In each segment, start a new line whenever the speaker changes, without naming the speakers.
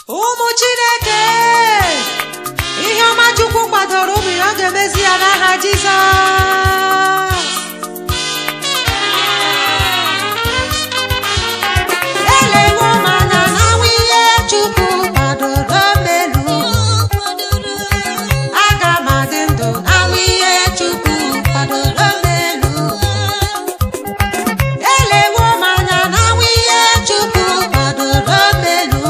ụmụ chineke ihe ọma chukwu kwadoro ụmụ ya ọ ga-emezi ya n'aha jizọs elewo m anya n'anwụ ihe chukwu kwadoro melu aga m adị ndụ n'anwụ ihe chukwu kwadoro melu elewo m anya n'anwụ ihe chukwu kwadoro melu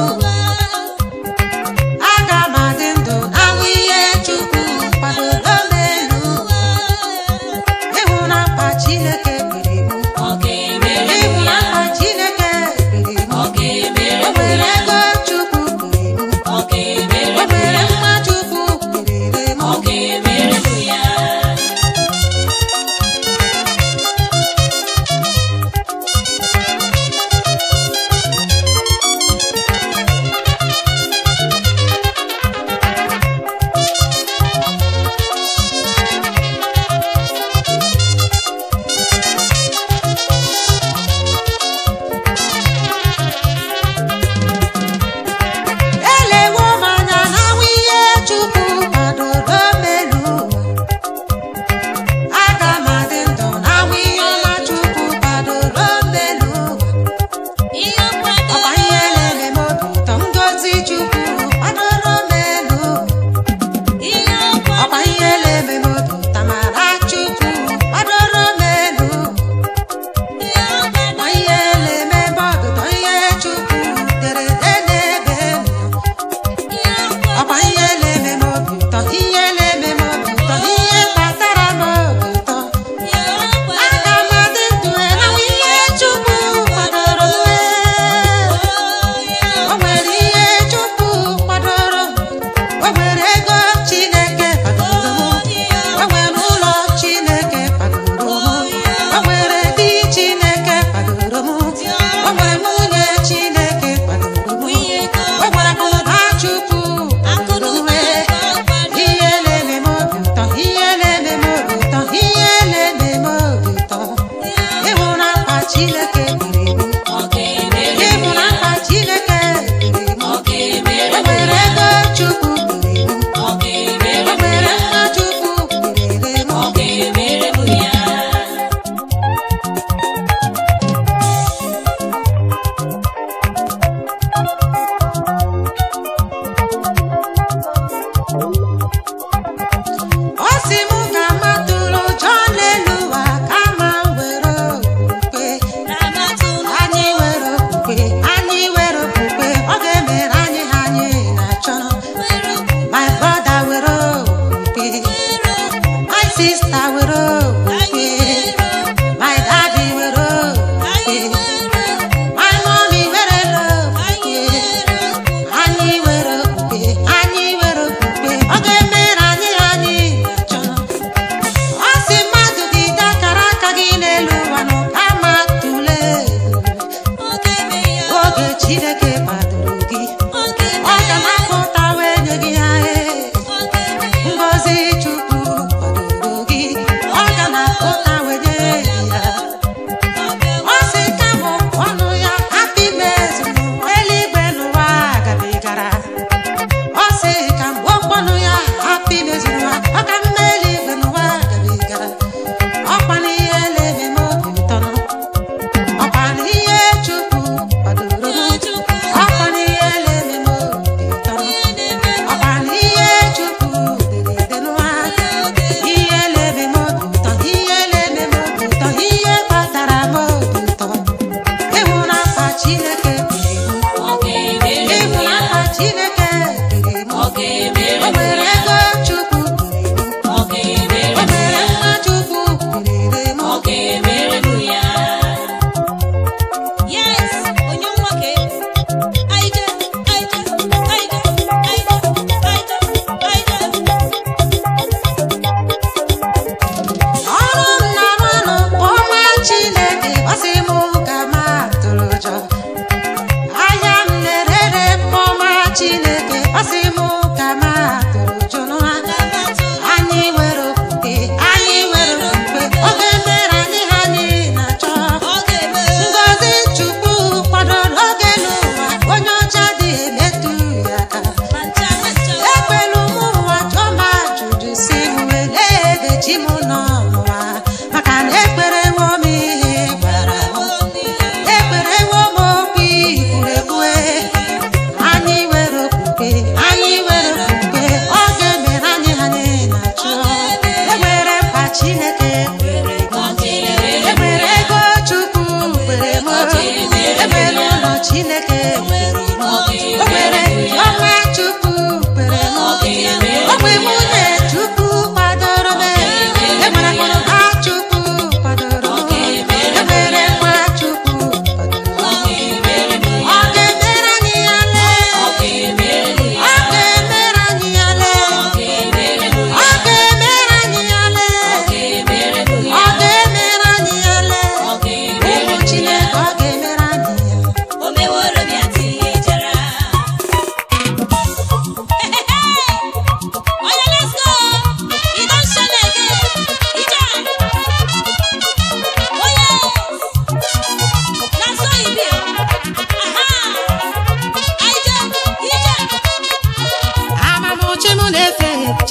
aga m adị ndụ n'anwụ ihe chukwu kwadoro melu ịhụ na mkpa chineke kpere iwu ịhụ na mkpa chineke kpere iwu o nwere ego chukwu kpere iwu o nwere mma chukwu kpere m elewo m anya n'anwụ ihe chukwu kwadoro melu aga m adị ndụ n'anwụ ihe ọma chukwu kwadoro melu ọkwa ihe na-eme m obi ụtọ ngozi chukwu kwadoro melu ọkwa ihe na-eme m obi ụtọ mara chukwu kwadoro melu ọkwa ihe na-eme m obi ụtọ ihe chukwu tere n'ebe m nọ ọkwa ihe na-eme m obi ụtọ ihe na-eme m obi ụtọ ihe kpatara m obi ụtọ aga m adị ndụ enwe ihe chukwu kwadoro m o nwere ihe chukwu kwadoro m o nwere ego chineke kwadoro m o nwere ụlọ chineke kwadoro m o nwere di chineke kwadoro m o nwere nwunye chineke kwadoro m o nwere akụnụba chukwu kwadoro m ihe na-eme m obi ụtọ ihe na-eme m obi ụtọ ihe na-eme m obi ụtọ ịhụ na mkpa chineke kpere iwu ịhụ na mkpa chineke kpere iwu o nwere ego chukwu kpere iwu o nwere mma chukwu kpere m ọ sị m ga-amatụrụ ụjọ n'elu ụwa kama m were okwukwe anyị were okwukwe anyị were okwukwe ọ ga-emere anyị ha anyị na-achọ my brother were okwukwe my sister were okwukwe my daddy were okwukwe my mommy were okwukwe anyị were okwukwe anyị were okwukwe ọ ga-emere anyị ha anyị na-achọ ọ sị mmadụ gị dee akara aka gị n'elu ụwa nọ kama tụle oge chineke kwadoro gị ọ ga na-apụta wee nye gị ha ee ngozi chukwu kwadoro gị ọ ga na-apụta wee nye gị ya ọ sị ka bụ ọnụ ya hapụ ime ezuru eluigwe n'ụwa gabigara ọ sị ka mgbe ọkpọnụ ya hapụ imezuru ha ọ ka mma eluigwe n'ụwa gabigara ọkwa n'ihe na-eme m obi ụtọ nọ ọkwa n'ihe chukwu kwadoro m ọkwa n'ihe na-eme m obi ụtọ nọ ọkwa n'ihe chukwu dere ede n'ụwa ihe na-eme m obi ụtọ ihe na-eme m obi ụtọ ihe kpatara m obi ụtọ ịhụ na mkpa chineke kpere iwu ịhụ na mkpa chineke kpere iwu o nwere ego chukwu kpere iwu o nwere mma chukwu kpere m ọrụ m na-arụ ọrụ ọma chineke gbasị m ka ma tụrụ ụjọ ahịa m na-erere ọma chineke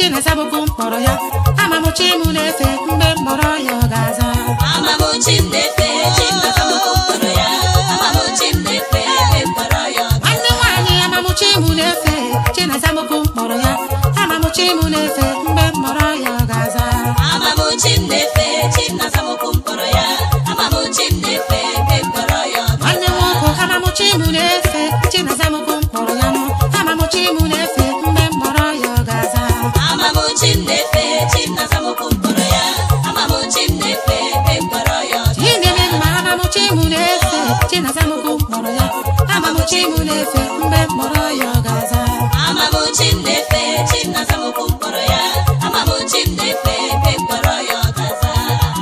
Chinasabụkwu mkpọrọ ya amamuchi m na-efe mgbe mkpọrọ ya ọ ga-aza
Amamuchi m na-efe Chinazamụkwụ mkpọrọ ya Amamuchi m na-efe ebe mkpọrọ ya ọ
nwanne nwaanyị amamuchi m na-efe Chinasabụkwu mkpọrọ ya amamuchi m na-efe mgbe mkpọrọ ya ọ ga-aza
Amamuchi m na-efe Chinazamụkwụ mkpọrọ ya Amamuchi m na-efe ebe mkpọrọ ya ọ
nwanne nwoke amamuchi m na-efe Chinasabụkwu mkpọrọ ya nụ amamuchi m na-efe mgbe mkpọrọ ya ọ ga-aza
Amamuchi m na-efe Chinazamụkwụ mkpọrọ ya Amamuchi m na-efe ebe mkpọrọ ya ọ
Ihe na-eme mma amamuchi m na-efe Chinazamụkwu mkpọrọ ya amamuchi m na-efe mgbe mkpọrọ ya ọ ga-aza
Amamuchi m na-efe Chinazamụkwụ mkpọrọ ya Amamuchi m na-efe ebe mkpọrọ ya ọ ga-aza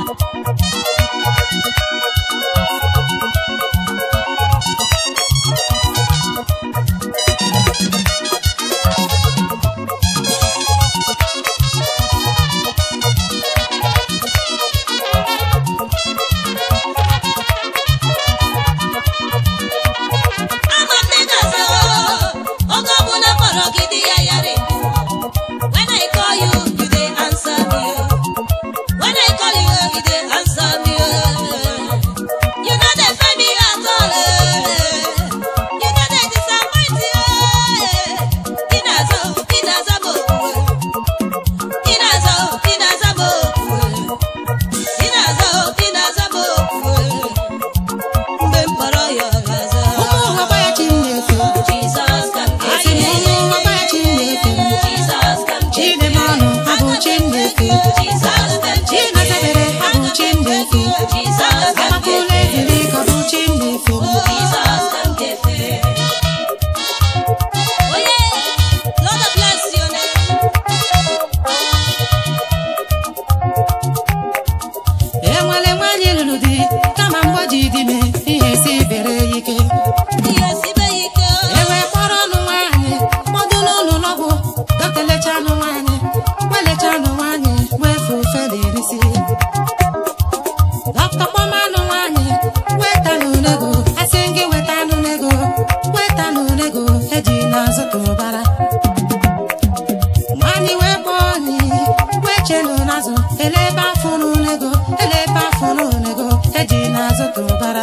ama m na ị ga-aza oge ọbụla kpọrọ gị di ya yara ekwu when I call you you dey answer me when I call you you dey answer me you no dey fail me at all you no dey disappoint me ị na-aza ị na-aza m okwu ị na-aza ị na-aza m okwu ị na-aza ị na-aza m okwu mgbe m kpọrọ ya ọ ga-aza
ụmụ ụwa gwa ya chi m na-efe
Jesus can
asị m ụmụ ụwa gwa ya chi m na-efe
Jesus can
Chidebe ọnụ abụ chi m na-efe
Jesus can
Chinazebere abụ chi m na-efe
Jesus can
Agbapụla eziri ka ọ bụ chi m na-efe
Jesus can get there. Oh yeah, Lord bless your name.
enwere nwaanyị lụrụ di kama mgbe o ji di me ihe si bere ya ike
Ihe sibe ike.
ewe kpọrọ ọnụ nwaanyị kpọdụ n'ụlọ ọgwụ dọkịta lecha anụ nwaanyị welecha anụ nwaanyị wee fufe n'erisi dọkịta kpọma anụ nwaanyị weta n'unego asị gị weta anụ nego weta n'unego eji n'azụ tụbara nwaanyị wee kpọọ ọnyị wee chenu n'azụ ele ebe afọ n'unego ele ebe afọ n'unego eji n'azụ tụbara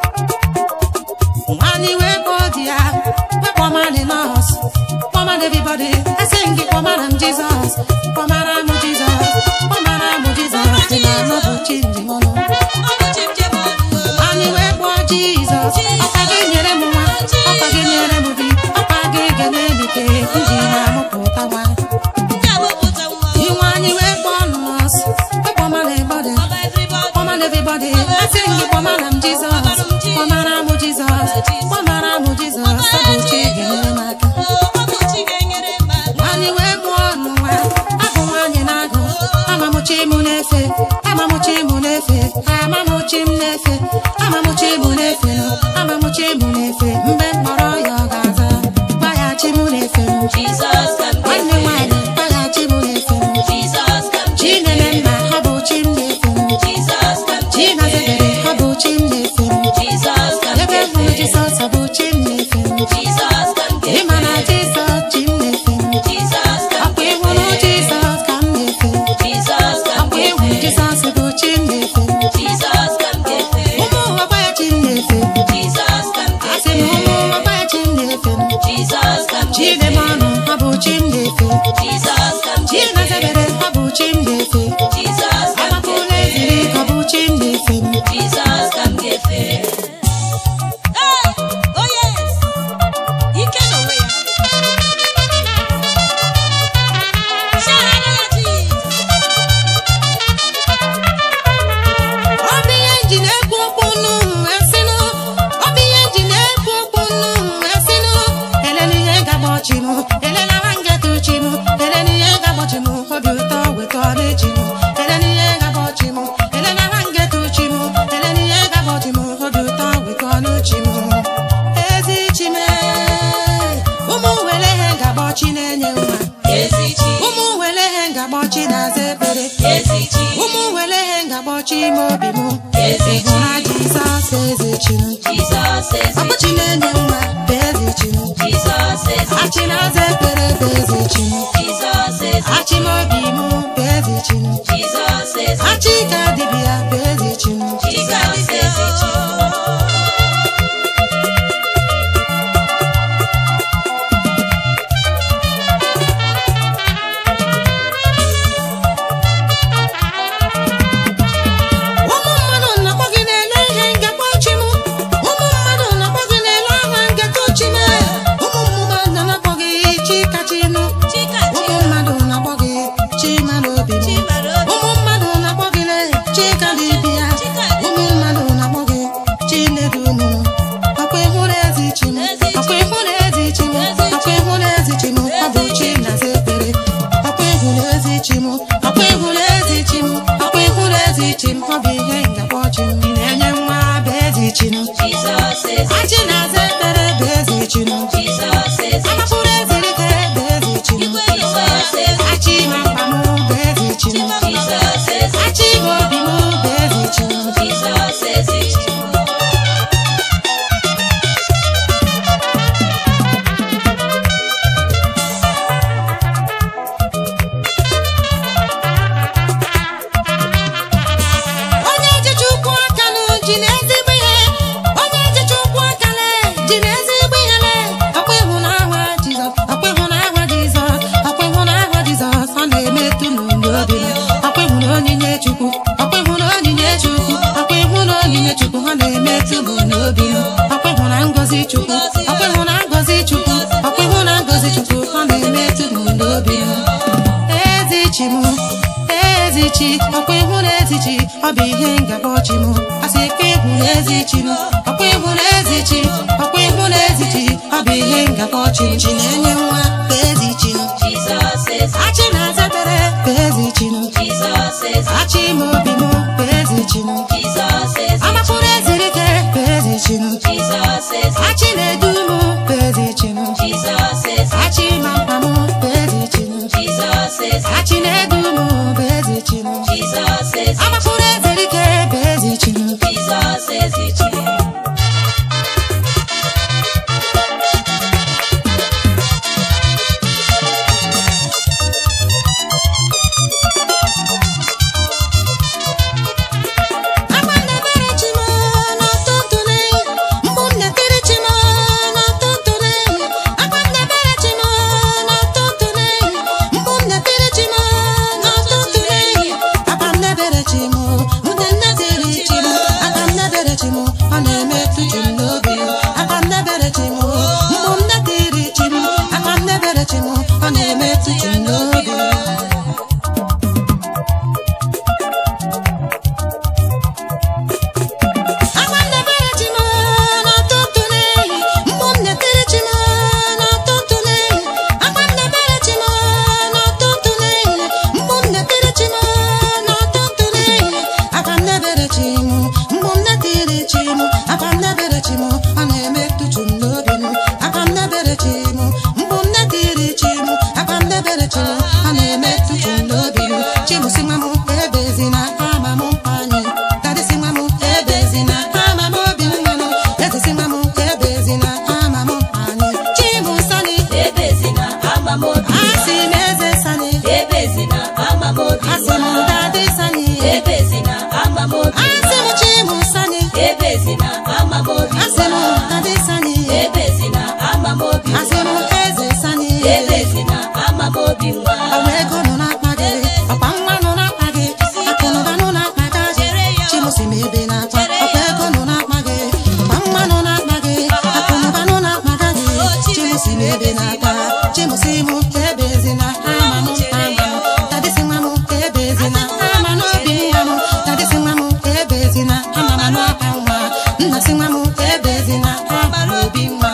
nwaanyị wee kpọọ di ya wee kpọmana nọọs kpọmana everybody asị m gị kpọmara m jizọs kpọmara m jizọs kpọmara m jizọs dị na anọbụ chi njem ọnụ
Ọ bụ chi m jem ọnụ.
nwaanyị wee kpọọ jizọs ọkwa gị nyere m nwa ọkwa gị nyere m di ọkwa gị ga-emebike nji na-amụpụta nwa
Ndị amụpụta nwa.
Inwe anyị wee kpọọ nọọsụ wee kpọmara everybody
Ọba everybody.
kpọmara everybody asị m gị kpọmara m jizọs kpọmara m jizọs kpọmara m jizọs ọ bụ chi ga-enyere m aka
Oh, ọ bụ chi ga-enyere m aka.
nwaanyị wee mụọ ọnụ nwa abụ nwaanyị na-agụ amamuchi m na-efe amamuchi m na-efe amamuchi m na-efe amamuchi m na-efe amamuchi m na-efe mgbe mkpọrọ ya ọ ga-aza gwa ya chi m na-efe m
Jesus can get
nwanne nwaanyị gwa ya chi m na-efe m
Jesus can
chi na-eme mma ha bụ chi m na-efe m
Jesus can
chi na-azebere ha bụ chi m na-efe m
Jesus can
ebe hụrụ jisọs ọ bụ chi m na-efe m
Jesus can
ịma na jisọs chi m na-efe m
Jesus can
ọkwa ịhụrụ jisọs ka m na-efe
Jesus can
ọkwa ịhụrụ jisọs bụ chi m na-efe
Jesus can get
ụmụ ụwa gwa ya chi m na-efe
Jesus can
asị m ụmụ ụwa gwa ya chi m na-efe
Jesus can
chi na-eme ọnụ ha bụ chi m na-efe
Jesus can
chi na-azebere ha bụ chi m na-efe
Jesus can
agbapụla eziri ka ọ bụ chi m na-efe
Jesus can get Hey, oh yes. Ike n'onwe ya. Shout hallelujah, Jesus.
ọ bụ ihe nji na-ekwu okwu nnu wee sịnụ ọ bụ ihe nji na-ekwu okwu nnu wee sịnụ elele ihe ga-agbochi m elela nwa ngetu chi m elele ihe ga-agbochi m obi ụtọ weta ọdachi m elele ihe ga-agbochi m elela nwa ngetu chi m elele ihe ga-agbochi m obi ụtọ weta ọnụchi m ezi chi m ụmụ were ihe ga-agbochi na-enye nwa
Ezi chi,
ụmụ were ihe ga-agbochi na-aza ekpere
ezi chi,
ụmụ were ihe ngagbochi ime obi m
Ezi chi.
ịhụra jizọs eze chi m
Jesus ezi
ọbụchi na-enye nwa bụ eze chi m
Jesus ezi
achị na-aza ekpere bụ eze chi m
Jesus ezi
achị m chi m ezi chi ọkwa ịhụ na ezi chi ọ bụ ihe ngabọ chi m asị ka ịhụ na ezi chi m ọkwa ịhụ na ezi chi ọkwa ịhụ na ezi chi ọ bụ ihe ngabọ chi m chi na-enye nwa ka ezi chi m
Jesus is
achị na-aza ekpere ka ezi chi m
Jesus is
achị m obi m ka ezi chi m
Jesus is
amapụrụ eziri ike ka ezi chi m
Jesus is
achị na-edu m ka ezi chi m
Jesus is
achị ma mkpa m ka ezi chi m
Jesus is
achị na-edu m ka ezi chi m
Jesus is
amapụrụ eziri ike ka ezi chi m
Jesus is it.
Akwa ndebere chi m n'ụtụtụ n'ehihie, mgbu m na-etiri chi m n'ụtụtụ n'ehihie. Akwa ndebere chi m n'ụtụtụ n'ehihie, mgbu m na-etiri chi m n'ụtụtụ n'ehihie. Akwa ndebere chi m, nwute m na-etiri chi m. Akwa ndebere chi m, ọ na-emetụ chi m n'obi. Akwa ndebere chi m, mgbu m na-etiri chi m. Akwa ndebere chi m, ọ na-emetụ chi m n'obi. Akwa ndebere chi m n'ụtụtụ n'ehihie, mgbu m na-etiri chi m n'ụtụtụ n'ehihie. Akwa ndebere chi m n'ụtụtụ n'ehihie, mgbu m na-etiri chi m n'ụtụtụ n'ehihie. Akwa ndebere chi m, mgbu m na-etiri chi m. Akwa ndebere chi m, ọ na-emetụ chi m n'obi m. Akwa ndebere chi m, mgbu m na-etiri chi m. Akwa ndebere chi m, ọ na-emetụ chi m n'obi m. Chi m sị nwa m ebezina ama m anyị. Daddy sị nwa m ebezina ama m obi nwanụ. Eze sị nwa m ebezina ama m anyị. Chi m sani,
Ebezina amamobi.
asị m eze sani.
Ebezina amamobi.
Asị m daddy sani.
Ebezina amamobi.
Asị m chi m sani.
Ebezina amamobi.
Asị m daddy sani.
Ebezina amamobi.
Asị m eze sani.
Ebezina amamobi nwa.
Ọwa ego nọ n'akpa gị, ọkwa nwa nọ n'akpa gị, akụ na ụba nọ n'akpa gị. Chimusi m ebe na-akpa, ọkwa ego nọ n'akpa gị, ọkwa nwa nọ n'akpa gị, akụ na ụba nọ n'akpa gị. Chimusi m ebe na-akpa, chimusi m ebezina ama m ama m. Dadi si nwa m ebezina ama n'obi nwa m. Dadi si nwa m ebezina ama m n'akpa nwa. Nna si nwa m ebezina ama n'obi nwa.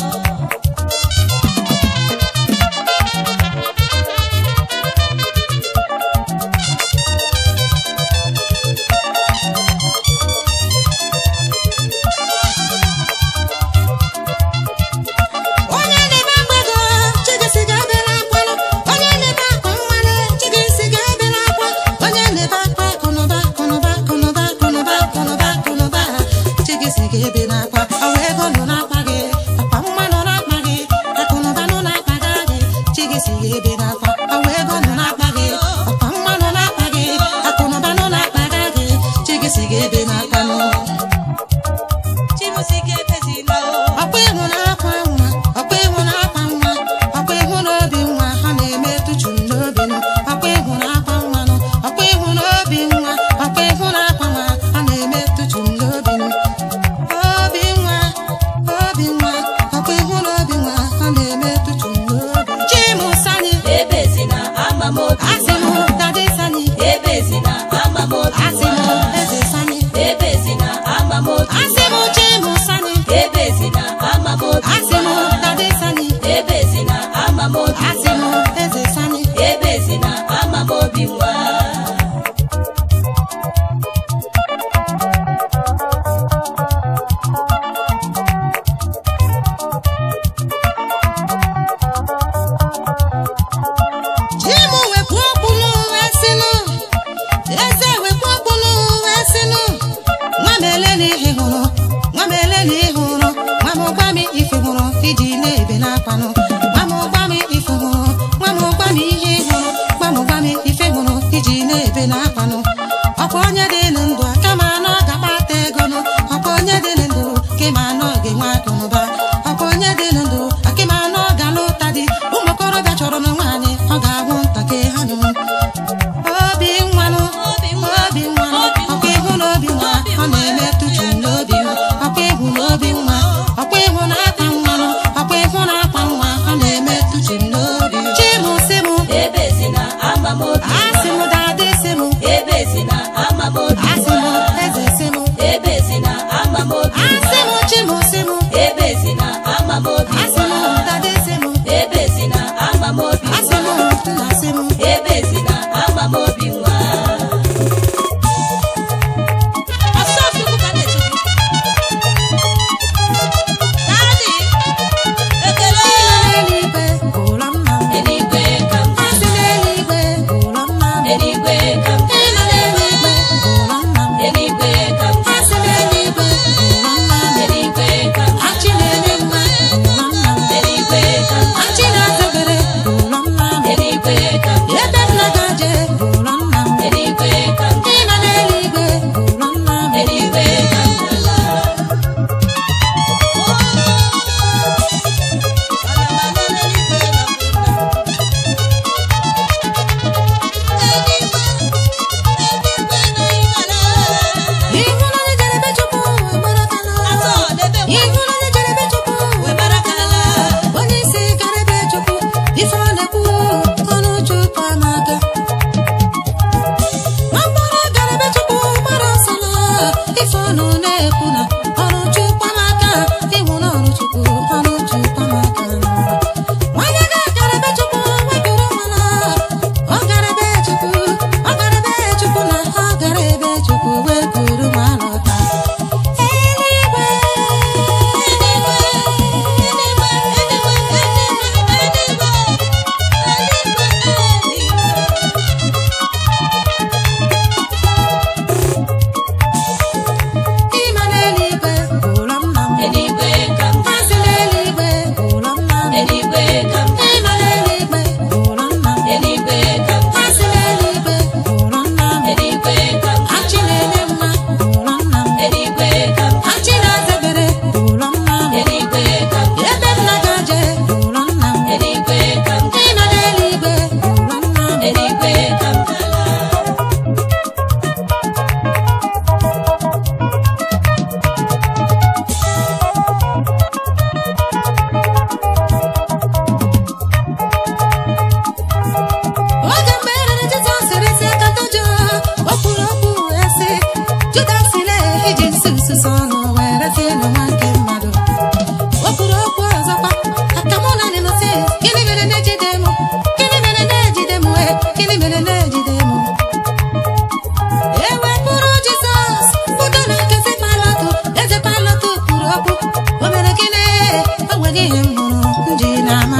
onye na-ebe mgbego chigisi ga-ebere akwanụ onye na-ebe akwa nwanne chigisi ga-ebere akwa onye na-ebe akwa akụnụba akụnụba akụnụba akụnụba akụnụba akụnụba chigisi ga-ebere akwa ọwa ego nọ n'akpa gị akwa nwa nọ n'akpa gị akụnụba nọ n'akpa gị chigisi ga-ebere akwa ọwa ego nọ n'akpa gị akwa nwa nọ n'akpa gị akụnụba nọ n'akpa gị chigisi ga-ebere akwa nụ
Chimusike ebezina o.
ọkwa ịhụ na-akwa nwa ọkwa ịhụ na-akwa nwa ọkwa ịhụ n'obi nwa ha na-emetụ chu m n'obi nụ ọkwa ịhụ na-akwa nwa nụ ọkwa ịhụ n'obi nwa ọkwa ịhụ na-akwa nwa ha na-emetụ chu m n'obi nụ obi nwa obi nwa ọkwa ịhụ n'obi nwa ha na-emetụ chu m n'obi chimusani
Ebezina amamobi.
asị m dadi sani
Ebezina amamobi.
asị m eze sani
Ebezina amamobi.
asị m chimusani
Ebezina amamobi.
asị m dadi sani
Ebezina amamobi.
asị m eze sani
Ebezina amamobi nwa.
Chimu wepụ okpu n'ụwa sinụ, eze wepụ okpu n'ụwa sinụ. Nwa m ele na ihe hụrụ, nwa m ele na ihe hụrụ, nwa m gwa m ife hụrụ iji na-ebe n'akwanụ. Nwa m gwa m ife hụrụ, nwa m gwa m ihe hụrụ, nwa m gwa m ife hụrụ iji na-ebe n'akwanụ. Ọkwa onye dị ndụ aka ma anọ ga-akpata ego nụ. Ọkwa onye dị ndụ ka ma anọ ga-enwe akụnụba. Ọkwa onye dị ndụ aka ma anọ ga-alụta di. Ụmụ okorobịa chọrọ na nwaanyị ọ ga-ahụ ntakịrị ha nụ. Obi nwanụ,
Obi nwa,
obi nwanụ,
obi nwa,
ọkwa ịhụ n'obi nwa,
obi
ọ
nwa,
na-emetụ chu n'obi nwa. Ọkwa ịhụ n'obi nwa, ọkwa ịhụ na-akpa nwanụ, ọkwa ịhụ na-akpa nwa, ọ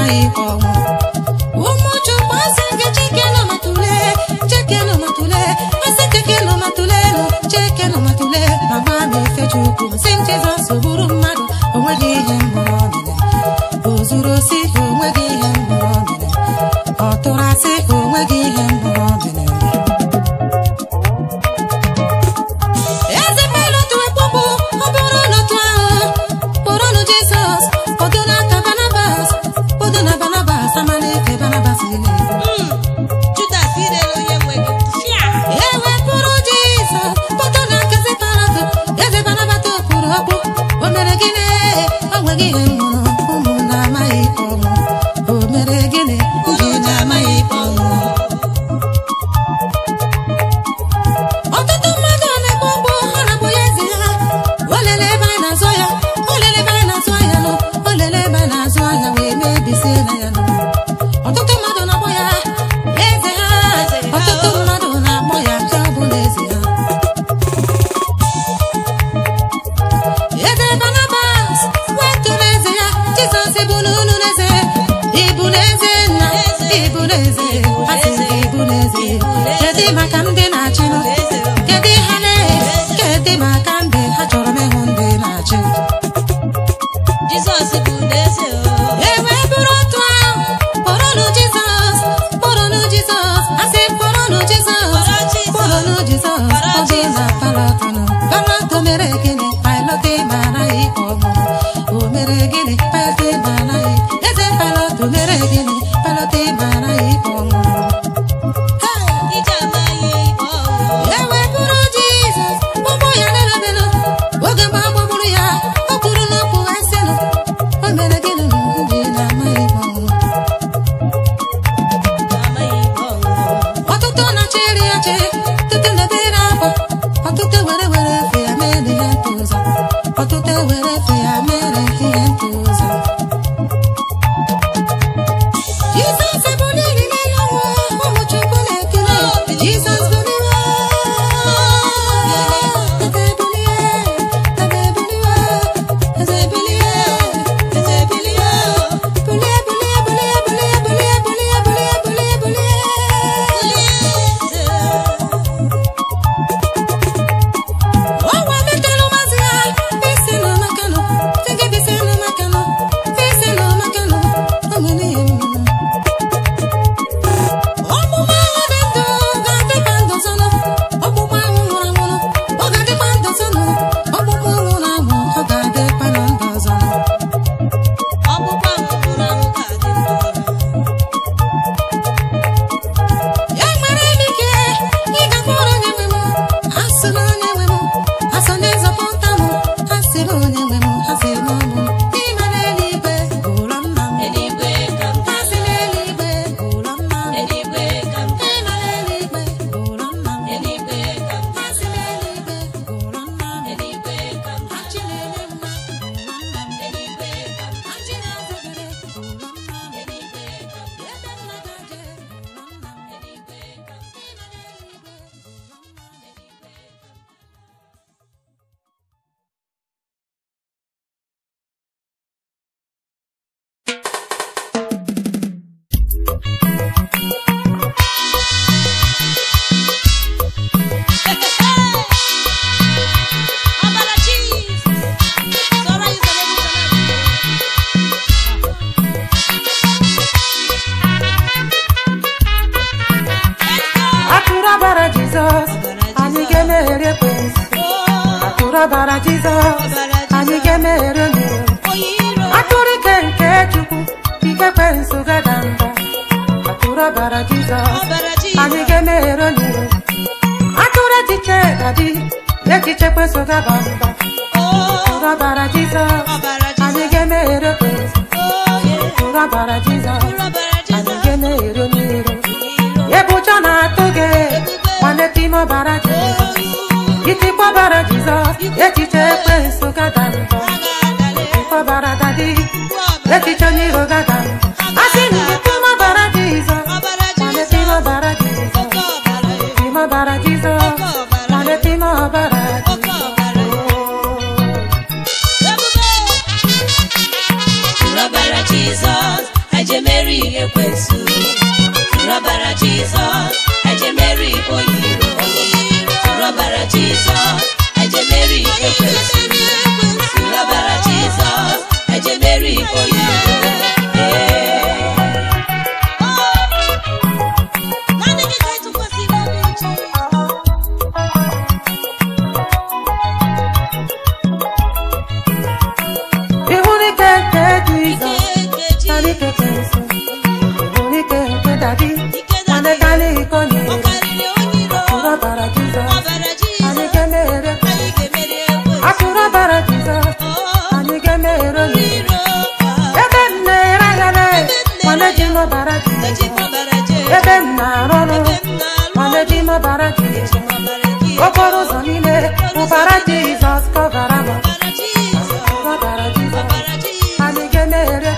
amaghị ọnwụ ụmụ chukwu asị gị cheke nọ ma tụlee cheke nọ ma tụlee asị cheke nọ ma tụlee nụ cheke nọ ma tụlee ma gba m efe chukwu sị m jizọs bụrụ mmadụ onweghị ihe mgbọrọ mere o zuru osi onweghị ihe mgbọrọ mere ọ tụrụ asị onweghị ihe mgbọrọ mere eze pilot wekpọpụ ọ bụrụ n'otu ahụ kpọrọnụ jizọs kpọdo n'aka banabas kpọdo na banabas amaleke banabas ile
Judas irere onye nwe gị fịa
ewepụrụ jizọs kpọdo na nkezi parado eze banabata okpuru ọkpụ o mere gịnị o nweghị ihe nwụrụ ụmụ na-amaghị ọnwụ o mere gịnị ndị na-amaghị ọnwụ ọtụtụ mmadụ na-ekpe ọkpụ ha na-akpọ ya eze ha o lele ebe anyị na-azụ ya o lele ebe anyị na-azụ ahịa nụ o lele ebe anyị na-azụ ahịa wee mebisie na ya nụ ọtụtụ mmadụ na-akpọ ya eze ha ọtụtụ mmadụ na-akpọ ya ya bụ na eze ha eze Barnabas wetu n'eze ya Jizọs bụ n'unu n'eze ịbụ n'eze nna ịbụ n'eze asị gị ịbụ n'eze kedu maka ndị na-achịnụ kedu ha lee kedu maka ndị ha chọrọ m ịhụ ndị na-achị
Jizọs bụ n'eze o
ewe bụrụ otu ahụ kpọrọnụ Jizọs kpọrọnụ Jizọs asị kpọrọnụ Jizọs kpọrọnụ Jizọs ọ dị na palọtụnụ palọtụ mere gịnị palọtụ mara ikpe ọmụmụ o mere gịnị palọtụ mara ikpe eze palọtụ mere gịnị palọtụ mara ikpe ọmụmụ
ije amaghị ikpe ọnwụ
ewepụrụ jizọs ụgbọ ya na-erebelụ oge mgbe a gbagburu ya o kwuru n'okwu ha sịnụ o mere gịnị ndị na-amaghị ọnwụ
amaghị ikpe ọnwụ
ọtụtụ na-achị iri ọchị ọtụtụ na-ebere akwa ọtụtụ were were efe ya mere ihe ntụzọ ọtụtụ were efe ya mere ihe ntụzọ Jizọs bụ n'ili n'elu ụwa ụmụ Chukwu na-ekele Jizọs bụ n'iwe eze ebulie eze ebulie eze ebulie eze ebulie bulie bulie bulie bulie bulie bulie bulie bulie bulie ọnwa metelu mazị ya isi nọ maka nọ tege bisi nọ maka nọ isi nọ maka nọ o nwere ihe mmiri ọgbụgba ahụ dị ndụ ga-adịkwa ndụ zọnụ ọgbụgba ahụ nwụrụ anwụrụ ọ ga-adịkwa ndụ zọnụ ọgbụgba ụlọ na anwụ ọ ga-adịkwa na ndụ zọnụ
ọgbụgba ahụ nwụrụ anwụ ga-adị ndụ
enwere m ike ịgakwuru onye nwe m asị na onye nwe m asọ na-ezọpụta m asị na onye nwe m asị na ọ bụ ịma n'eluigwe ụlọ nna m
eluigwe ka m ga
asị n'eluigwe ụlọ nna m
eluigwe ka m ga
ịma n'eluigwe ụlọ nna m
eluigwe ka m ga
asị n'eluigwe ụlọ nna m
eluigwe ka m ga
achị na-enye mma ụlọ nna m
eluigwe ka m ga
achị na-azọgide ụlọ nna m
eluigwe ka m ga
ebe nna gaje ụlọ nna m
eluigwe ka m ga
ịma n'eluigwe ụlọ nna m
Ọbara Jizọs sọrọ anyị sọrọ egwu sọrọ anyị.
Atụrụ ọbara Jizọs, anyị ga-emeghere ekwensu.
Oh,
Atụrụ ọbara Jizọs, anyị ga-emeghere onye iro.
onye iro
Atụrụ ike nke Chukwu, ike ekwensu gada mba. Atụrụ ọbara Jizọs,
ọbara
anyị
Jizọs
ga-emeghere onye iro. Atụrụ echiche dadi, echiche ekwensu gaba mba.
Oh,
Atụrụ ọbara Jizọs,
ọbara
anyị
Jizọs
ga-emeghere ekwensu.
Oh, yeah.
Atụrụ ọbara Jizọs,
ọbara
anyị
Jizọs
ga-emeghere onye iro.
iro
Ebucha na-atụ gị, nwanne time ọbara Jizọs. Itikwa ọbara Jizọs, echiche ekwensu gada mbọ. Itikwa ọbara dadi, echiche onye iro gada mbọ. Asị na itikwa ọbara Jizọs, nwanne time ọbara Jizọs. Time ọbara Jizọs, nwanne time ọbara Jizọs.
Ọbara Jizọs, ejem ejemeri ekwensu rọbara jizọs ejemeri oyiro rọbara jizọs ejemeri ekwensu rọbara jizọs ejemeri oyiro Ee. Naanị gị ka ịtụkwasịrị obi Jizọs.
Ihụnike nke Jizọs karịa ike nke nsọ. Ihụnike nke dadi nwanne karịa iko nyere. Atụrụ ọbara Jizọs anyị ga-emere. Atụrụ ọbara Jizọs anyị ga-emere n'iro. Ebe m na-ere ahịa na nwanne ji m ọbara Jizọs. Ebe m na-arụ ọrụ nwanne ji m ọbara Jizọs. Okporo ụzọ niile ụbara Jizọs kọvara m. Atụrụ ọbara Jizọs anyị ga-emere.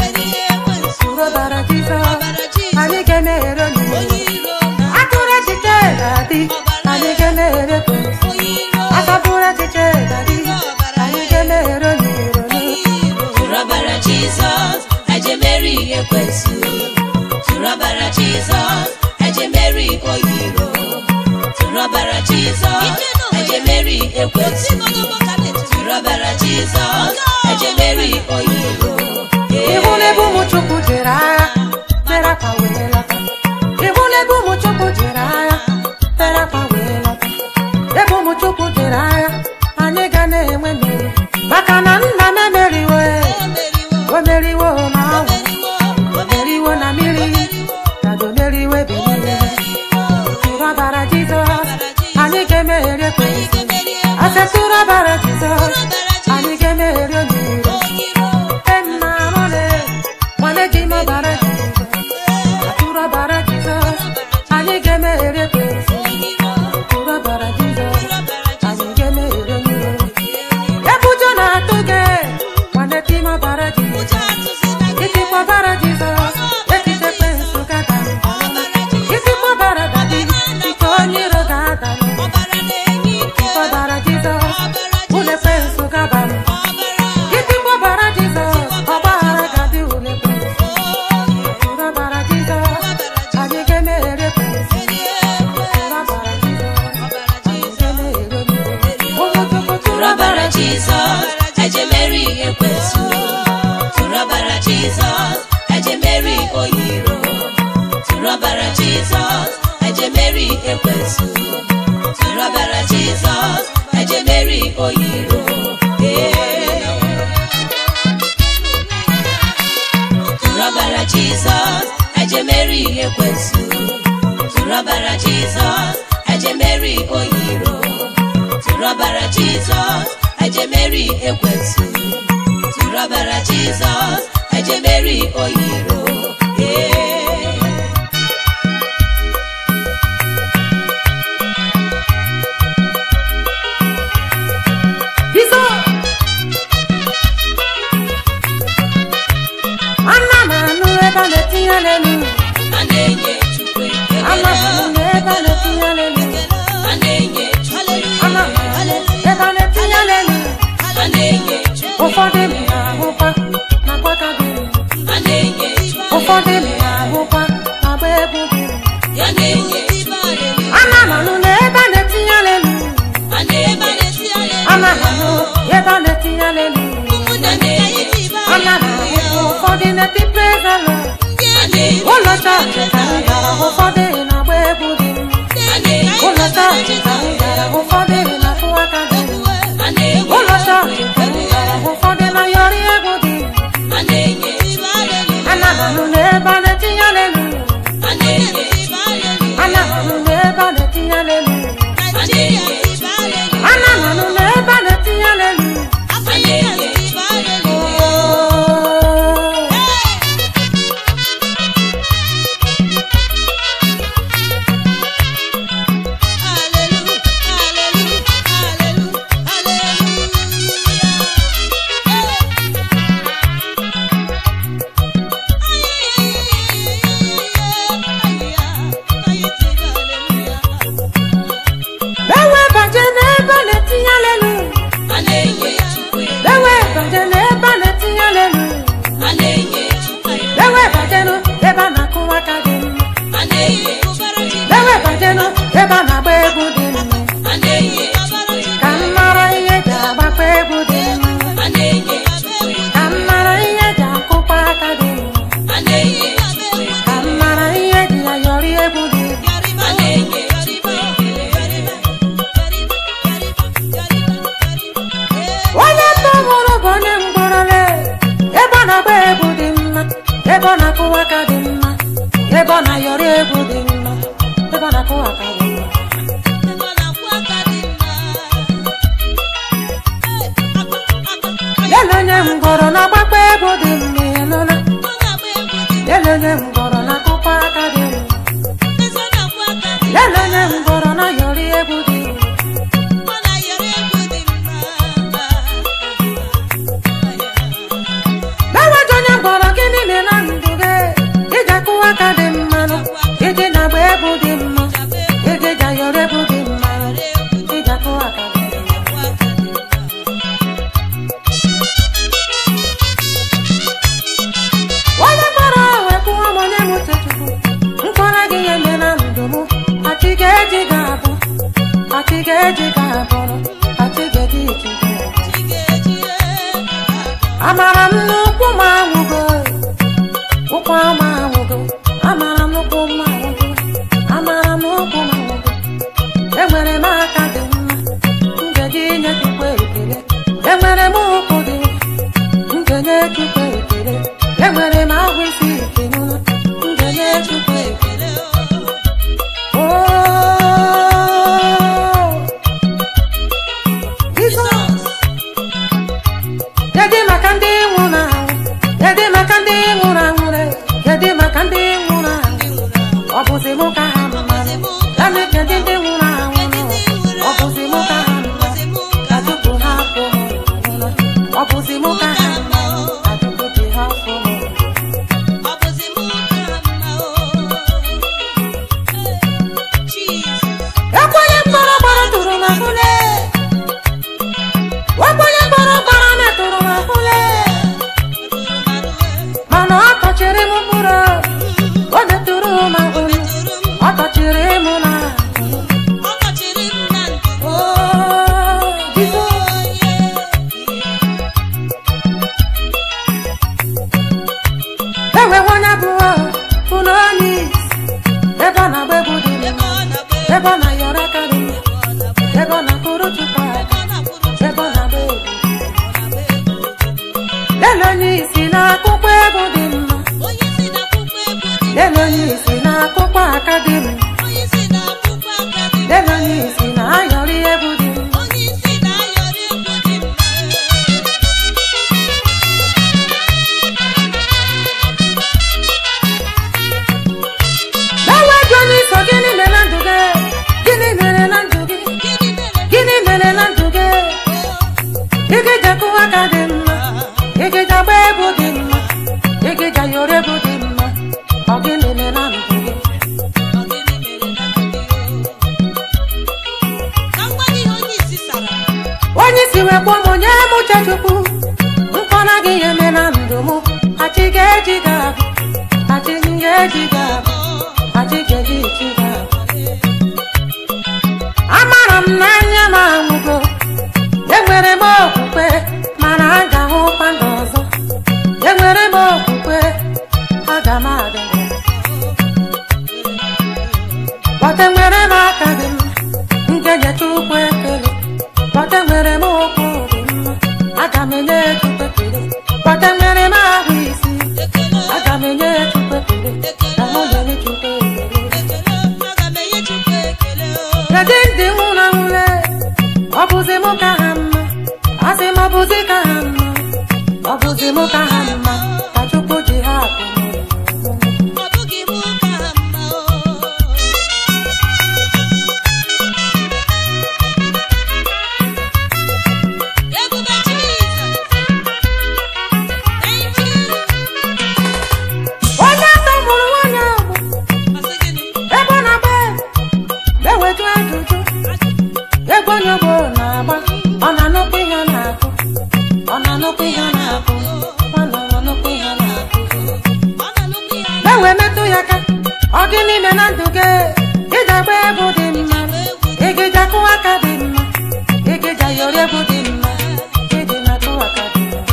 Atụrụ ọbara Jizọs anyị ga-emere n'iro. Atụrụ echiche ga-adị anyị ga-emere. Asọpụrụ echiche ga-adị anyị ga-emere n'iro.
Turabara Jesus, ejemeri ekwensu. Turabara Jesus, ejemeri oyiro. Turabara Jesus, ejemeri ekwensu. Turabara Jesus, ejemeri oyiro.
Ihu n'ebe ụmụ Chukwu jere agha mere akwa wee lọta. Ihu n'ebe ụmụ Chukwu jere agha mere akwa wee lọta. Ebe ụmụ Chukwu jere agha anyị ga na-enwe mmeri maka na nna m emeriwo o meriwo na ọnwụ o meriwo na mmiri dado meriwo ebe niile tụrụ ọbara Jizọs anyị ga-emeri ekwensu ase tụrụ ọbara Jizọs anyị ga-emeri oniro Emma Rone, nwanne ji m ọbara Jizọs atụrụ ọbara Jizọs anyị ga-emeri ekwensu tụrụ ọbara Jizọs anyị ga-emeri oniro ebe ụjọ na-atụ gị nwanne ji m ọbara Jizọs itikwa ọbara Jizọs echiche ekwensu ga-ada itikwa ọbara dadi ike onye iro ga-ada itikwa ọbara Jizọs ụlọ ekwensu ga-aba m itikwa ọbara Jizọs ọgbaghara ga-adị ụlọ ekwensu tụrụ ọbara Jizọs anyị ga-emeri ekwensu tụrụ ọbara Jizọs anyị ga-emeri oniro ụmụ Chukwu tụrụ
Turabara Jesus, ejemeri ekwensu. Turabara Jesus, ejemeri oyiro. Turabara Jesus, ejemeri ekwensu. Turabara Jesus, ejemeri oyiro. Yeah. Turabara Jesus, ejemeri ekwensu. Turabara Jesus, ejemeri oyiro. Turabara Jesus, ejemeri ekwensu. Turabara Jesus, ejemeri oyiro. Yeah.
Jizọs ana m anụ ebe a na-etinye n'elu
A na-enye Chukwu
ana m
ekele.
anụ ebe a na-etinye n'elu
A na-enye Chukwu
ana m
ekele.
anụ ebe a na-etinye n'elu
A na-enye Chukwu
ụfọdụ m na-ahụkwa na gbaka gị
A na-enye Chukwu
ụfọdụ m na-ahụkwa na gba egwu gị
Ya na-enye Chukwu
ana m anụ na ebe a na-etinye n'elu
A na-enye
ana m anụ ebe a na-etinye n'elu
Ya na-enye Chukwu
ana m ahụ ụfọdụ na-eti praise the Lord
A na-enye
ụlọ chọọchị ka m gara ụfọdụ na-agba egwu dị
A na-enye
ụlọ chọọchị ka m gara ụfọdụ na-atụ aka dị
A na-enye
ụlọ chọọchị ka m gara ụfọdụ na yọrị egwu dị
A na-enye
ana m anụ na ebe a na-etinye n'elu
A na-enye
ana m anụ na ebe a na-etinye n'elu
A na-enye
ana m anụ na ebe a na-etinye n'elu
A na-enye
Oh. ebe a na-agba egwu dị mma
a na-enye Chukwu
ka m
ekele
mara ihe eji agbakwa egwu dị mma
a na-enye Chukwu
ka m
ekele
mara ihe eji akụkwa aka dị mma
a na-enye Chukwu
ka m
ekele
mara ihe eji ayọrị egwu dị mma
a na-enye Chukwu ekele
onye tọhụrụ bụ onye mgbọrọle ebe ọ na-agba egwu dị mma ebe ọ na-akụwa aka dị mma ebe ọ na-ayọrị egwu dị mma ebe ọ na-akụwa aka dị mma lele onye mgbọrọ na-agbakwa egwu dị mma ihe nụla lele onye mgbọrọ na-akụkwa aka dị mma lele onye mgbọrọ na-ayọrị egwu dị mma Leweje onye mgbọrọ gị niile na ndụ gị iji akụwa aka dị mma nụ iji na-agba egwu dị mma iji ji ayọrọ egwu dị mma iji akụwa aka dị mma onye mkpọrọ wepụwa m onye m chechukwu mkpọrọ gị ya eme na ndụ m achị ga-eji ga-abụ achị ga-eji ga-abụrụ achị ga-eji iji ga-abụ amara m n'ụkwụ m anwụgo ụkwụ m anwụgo amara m n'ụkwụ m anwụgo amara m n'ụkwụ m anwụgo enwere m aka dị mma m ga-eji nye chukwu ekele enwere m ụkwụ dị mma m ga-enye chukwu ekele enwere m ahụ isi ike n'ụlọ m ga-enye chukwu ekele Oh, Jesus. Kedu maka ndị nwụrụ anwụ? Kedu maka ndị nwụrụ anwụ? re? Kedu maka ndị nwụrụ anwụ? Ọ bụzi mụ ka ha mma? Gani kedu ndị nwụrụ anwụ? nọ? Ọ bụzi mụ ka ha mma? Ka Chukwu hapụ m nwụrụ. Ọ bụzi mụ ka ha mma? Ka Chukwu ji hapụ m nwụrụ. Ekwenye mkpọrọ gbara tụrụ m ahụle. Ekwenye mkpọrọ gbara metụrụ m ahụle. Mana ọ tọchiri m mkpụrụ. O metụrụ m ahụle. Ọ tọchiri m na Oh, Jesus. Enweghị onye abụọ bụ na onye isi. Ebe ọ na-agba egwu dị mma. Ebe ọ na-ayọrọ aka dị mma. Ebe ọ na-akụrụ Chukwu aka. Ebe ọ na-agba egwu. Lele onye isi na-akụkwa egwu dị mma. Lele onye isi na-akụkwa aka dị mma. Lele onye isi na-ayọrị egwu dị mma. Lewe dị onye iso gịnị mere na ndụ gị? Gịnị mere na ndụ gị? Gịnị mere na ndụ gị? Ị ga-eji akụwa aka dị mma. Ị ga-eji agba egwu dị mma. Ị ga-eji ayọrọ egwu dị mma. Ọ gịnị mere na ndụ gị? onye isi wee kpọọ m onye m uche chukwu mkpọrọ gị ya eme na ndụ m achị ga-eji ga-abụ achị m ga-eji ga-abụ achị ga-eji ichi ga-abụ amara m n'anya m anwụgo enwere m okwukwe mana a ga-ahụkwa ndụ ọzọ enwere m okwukwe aga m adị ndụ. Bọta nwere m aka dị mma nke nye Chukwu ekele Bọta nwere m ụkwụ dị mma aga m enye Chukwu ekele Bọta nwere m ahụ isi aga m enye Chukwu ekele ka mụ nyere Chukwu ekele Kedu ndị nwụrụ anwụle ọ bụzi mụ ka ha mma asị m ọ bụzi ka ha mma ọ bụzi mụ ka ha mma ka Chukwu ji ha akụ m onye atọ mụrụ nwanyị ahụ ebe ọ na-agba na-eweju ajụjụ ebe onye ogbo na-agba ọ na-anụkwa ihe ọ na-akụ ọ na-anụkwa ihe ọ na-akụ ọ na-anụkwa ihe ọ na-akụ na-ewe metụ ya aka ọ gị n'ime na ndụ gị ị egeja agba egwu dị mma egeja akụ aka dị mma egeja yọrọ egwu dị mma egeja na-akụ aka dị mma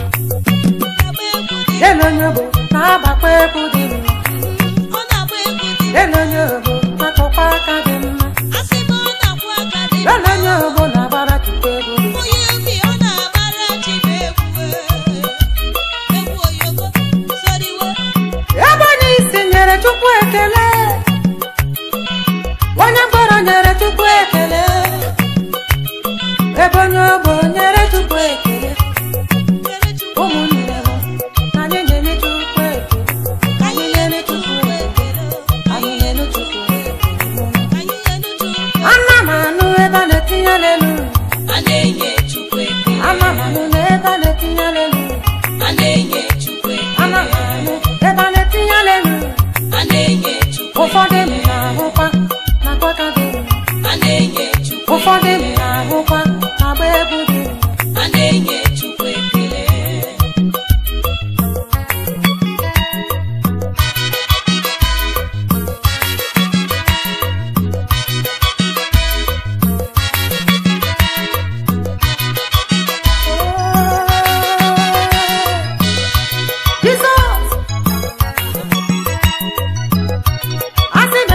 lele onye ogbo na-agbakwa egwu dị mma lele onye ogbo na-akụkwa aka dị mma lele onye ogbo na-agbara chukwu egwu dị mma ebe onye isi nyere chukwu ekele onye mkpọrọ nyere chukwu ekele ebe onye ogbo nyere chukwu ekele ụmụnne m anyị na-enye chukwu ekele anyị na-enye chukwu ekele anyị na-enye chukwu ekele ana m anụ ebe a na-etinye lelu ana m anụ na ebe a na-etinye lelu ana m anụ ebe a na-etinye lelu ụfọdụ m na-ahụkwa na kọta dị mma ụfọdụ m na-ahụkwa agba egwu dị mma Jizọs asị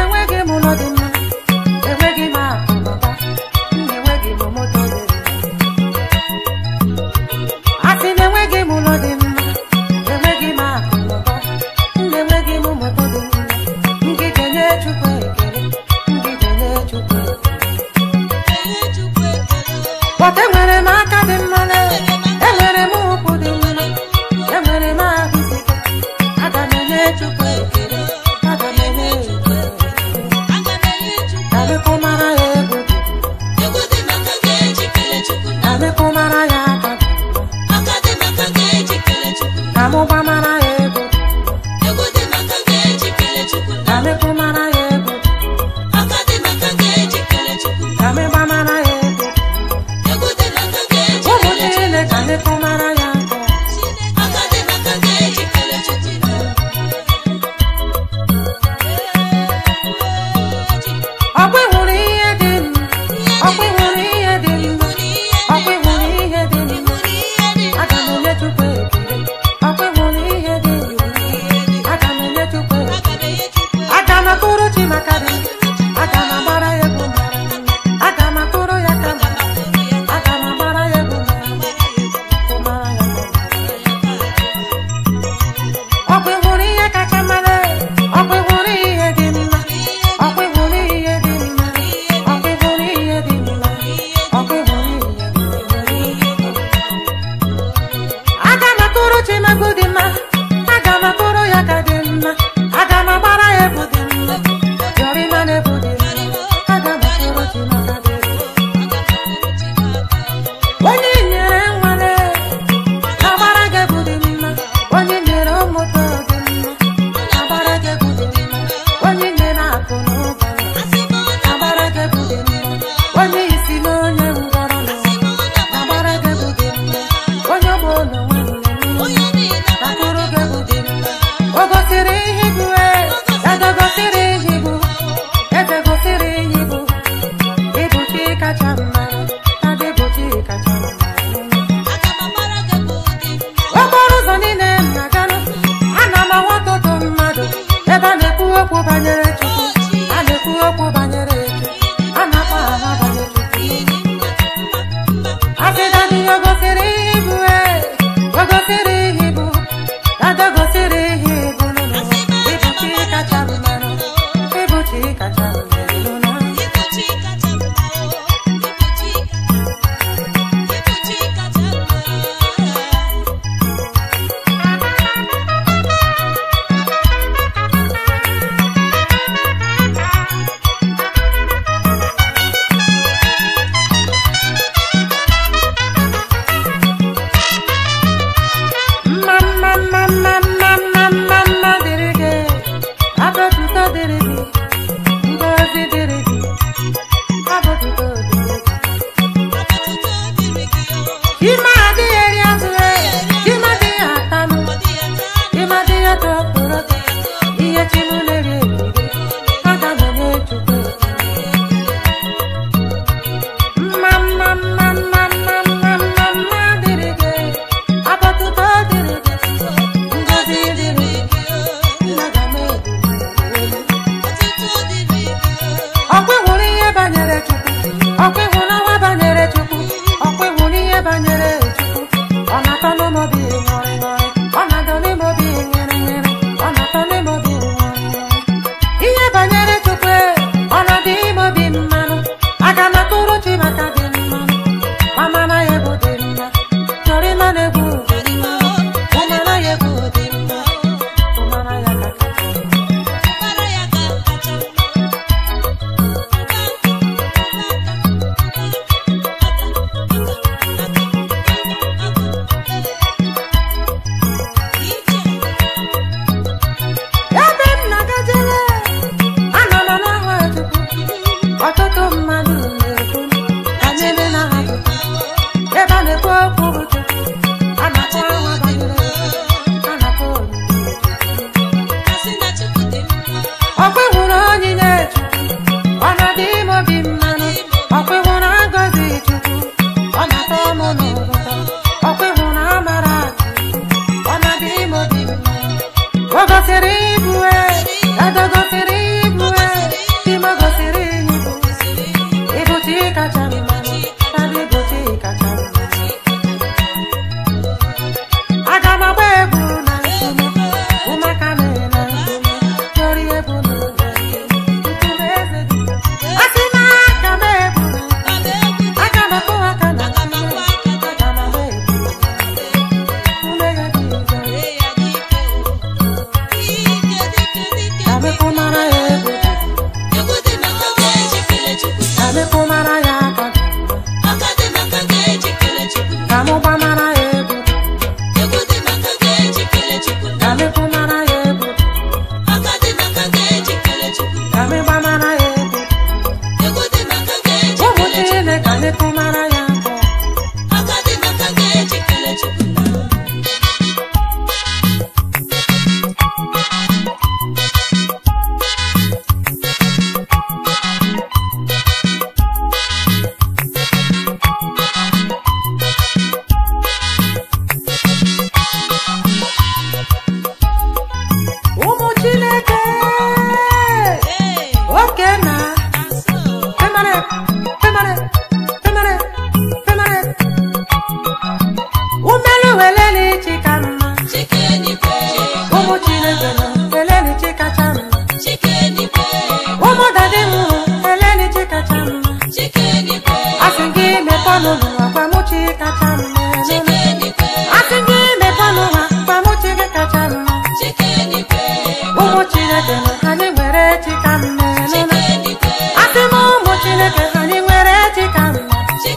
chineke nọ anyị nwere chi ka mma nụna asị m ụmụ chineke anyị nwere chi ka mma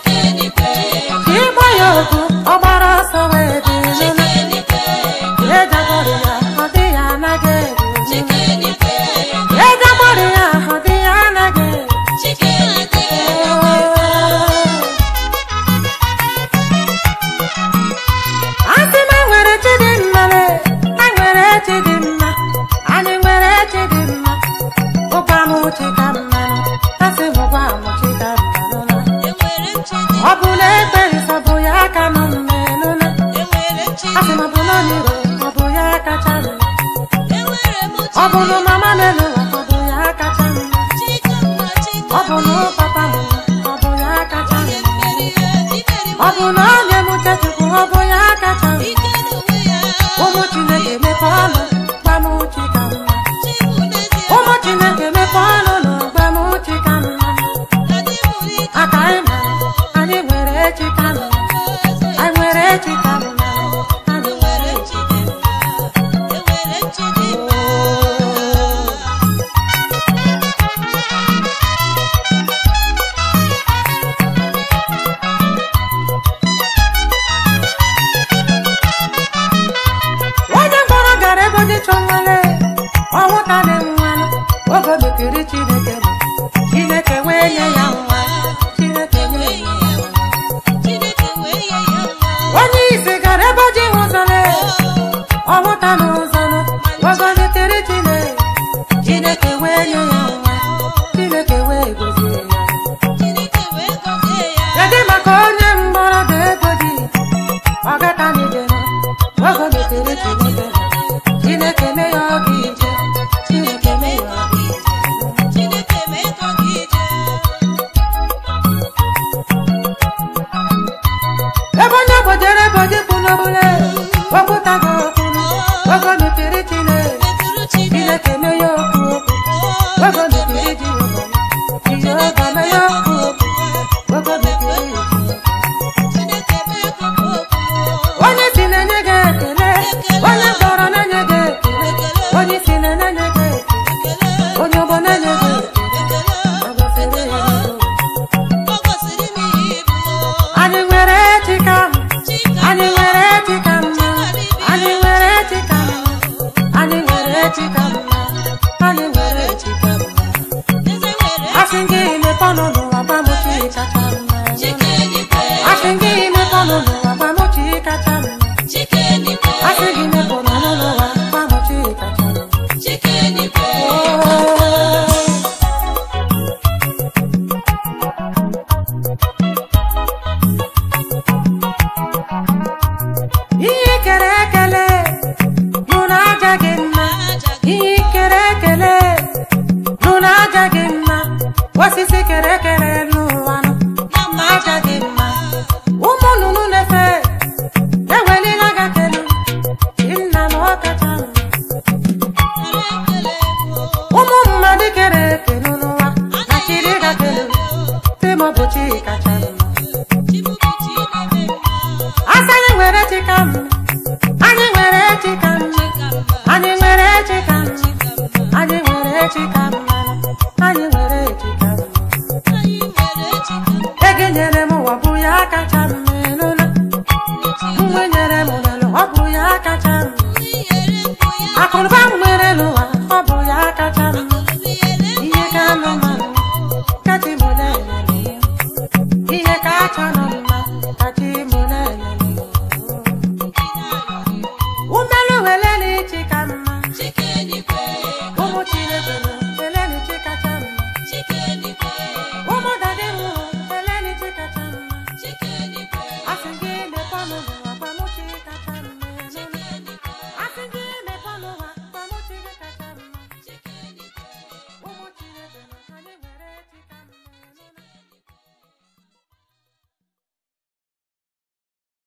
ịgba ya okwu ọ gbara ọsọ wee dị nụna ejabọrị ya ọ dị ya anaghị eru ejabọrị ya ọ dị ya anaghị eru asị m enwere chi dị mma le enwere chi dị mma anyị nwere chi dị mma ụgwa m chi ka mma asị m ụgwa m chi ka mma nụna ọ bụ na ekpere sọ bụ ya aka nọ mme nụna asị m ọ bụ na n'iro ọ bụ ya kacha mma ọ bụ na mama n'elu ụwa ọ bụ ya kacha mma ọ bụ na papa m ọ bụ ya kacha mma ọ bụ na onye m chechukwu ọ bụ ya kacha mma ụmụ chineke mepe ọnụ gwa m chi ka mma ụmụ chineke mepe ọnụ nụ gwa m chi ka mma aka anyị ma anyị nwere chi ka mma anyị nwere chi ka mma anyị nwere chi onye mkpọrọ gara ebe dị chọ nwale ọnwụta dị mmanụ oge o mekiri chineke bụ chineke wee nye ya nwa chineke nye ya nwa onye isi gara ebe ji ụzọle ọnwụta n'ụzọ nụ oge o mekiri chineke chineke wee nye ya nwa chineke wee gozie ya kedu maka onye mgbọrọ dị ego dị ọgata n'ijere oge o mekiri chineke chineke mee ya ọ ga-ije chineke mee ya ọ ga-ije ebe onye gbojere ebe oji kwụ n'obule okwuta gị okwunu oge o mepere chineke chineke mee ya okwu okwu oge o mepere ji ogo ji ogo mee ya okwu okwu oge o mepere ya chineke onye si na-enye gị ekele onye kpọrọ na-enye gị ekele onye si na-enye gị ekele onye ọgbọ na-enye gị ekele ọ gọziri ya ihu. anyị nwere chika anyị nwere chika mma anyị nwere chika mma anyị nwere chika mma anyị nwere chika mma asị gị mepe ọnụ n'ụwa gwa m chi kacha mma asị gị mepe ọnụ n'ụwa gwa m chi kacha mma asị gị mepe ọnụ n'ụwa gwa m chi kacha mma Oh. ihe kere ekele nụ na aja gị mma ihe kere ekele nụ na aja gị mma osisi kere ekele n'ụwa nụ na aja gị mma ụmụ nnụnụ na-efe ewelila ga kelu chi nna na ọ kacha mma ụmụ mmadụ kere eke n'ụwa na chiri ga kelu timọbụ chi kacha mma Asị anyị nwere chi ka mma anyị nwere chi ka mma anyị nwere chi ka mma anyị nwere chi ka mma anyị nwere chi ka mma ego nyere m ụwa bụ ya kacha mma nụna mgbe nyere m ụlọ ọ bụ ya kacha mma akụnụba